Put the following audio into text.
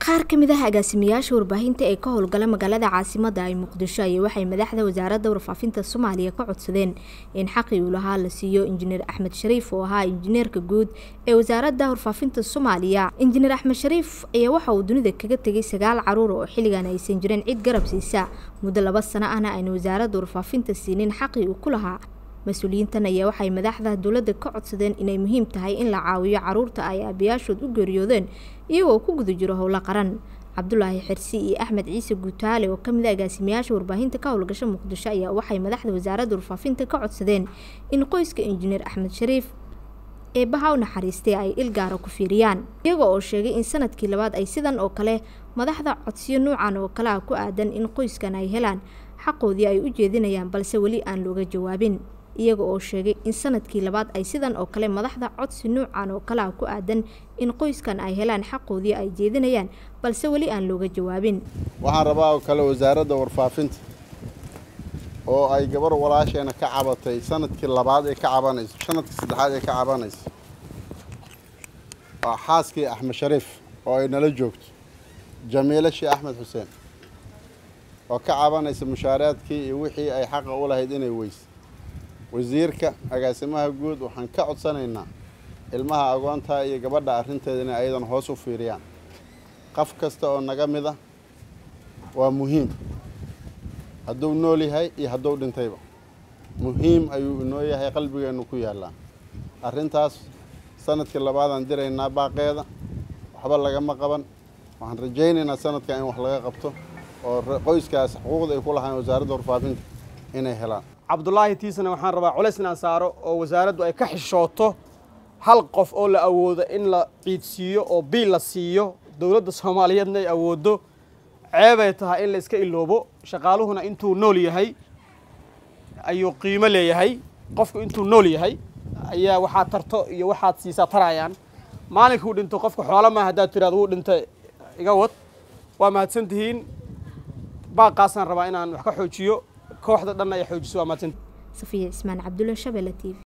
qaar ka mid ah agaasimayaasha warbaahinta ee ka howlgala magaalada caasimada ay muqdisho ayay waxay madaxda wasaaradda warfaafinta soomaaliya ka codsadeen in xaqii uu lahaa la siiyo injineer axmed shariif oo ahaa injineerka guud ee wasaaradda warfaafinta soomaaliya injineer axmed shariif ayaa waxa uu dunida kaga tegay sagaal caruur oo xilligan aysan jirin cid garab siisa muddo laba sano ahna ayna wasaaradda warfaafinta siinin xaqii uu ku lahaa mas-uuliyiintan ayaa waxay madaxda dowladda ka codsadeen inay muhiim tahay in la caawiyo caruurta ay aabayaashood u geeriyoodeen iyagoo ku guda jiro howlo qaran cabdulaahi xirsi iyo axmed ciise guutaale oo kamid a agaasimayaasha warbaahinta ka howlgasha muqdisho ayaa waxay madaxda wasaaradda warfaafinta ka codsadeen in qoyska injineer axmed shariif eebaha u naxariistay ay ilgaara ku fiiriyaan iyaga oo sheegay in sanadkii labaad ay sidan oo kale madaxda codsiyo nuucan oo kale ah ku aadan in qoyskan ay helaan xaqoodii ay u jeedinayaan balse weli aan looga jawaabin iyaga oo sheegay in sanadkii labaad ay sidan oo kale madaxda codsi nuucan oo kale ah ku aadan in qoyskan ay helaan xaqoodii ay jeedinayaan balse weli aan looga jawaabin waxaan rabaa oo kale wasaaradda warfaafinta oo ay gabar walaasheena ka cabatay sanadkii labaad ee ka cabanayso sanadkii saddexaad ee ka cabanayso waa xaaskii axmed shariif oo ay nala joogto jamiile shii axmed xuseen oo ka cabanaysa mushaaraadkii iyo wixii ay xaqa u lahayd inay weyse wasiirka agaasimaha guud waxaan ka codsanaynaa ilmaha agoontaa iyo gabadha arrinteeda inay ayadan hoos u fiiriyaan qof kasta oo naga mid a waa muhiim hadduu nool yahay iyo hadduu dhintayba muhiim ayuu inoo yahay qalbigeennu ku yaallaa arrintaas sanadkii labaadaan diraynaa baaqeeda waxba lagama qaban waxaan rajaynaynaa sanadkan in wax laga qabto oo qoyskaas xuquuqda ay ku lahayn wasaaradda warfaafinta inay helaan cabdulaahi tiisana waxaan rabaa culays inaan saaro oo wasaaraddu ay ka xishooto hal qof oo la awoodo in la ciidsiiyo oo biil la siiyo dowladda soomaaliyeedna ay awooddo ceebay tahay in la iska iloobo shaqaaluhuna intuu nool yahay ayuu qiimo leeyahay qofku intuu nool yahay ayaa waxaad tarto iyo waxaad siisaa tarayaan maalinkuu dhinto qofka xoola maa haddaad tiraado wuu dhintay iga wad waa mahadsan tihiin baaqaasaan rabaa inaan wax ka xoojiyo kooxda dhanna ay xoojiso waa mahadsantihiin safiya cismaan cabdulla shabelle t v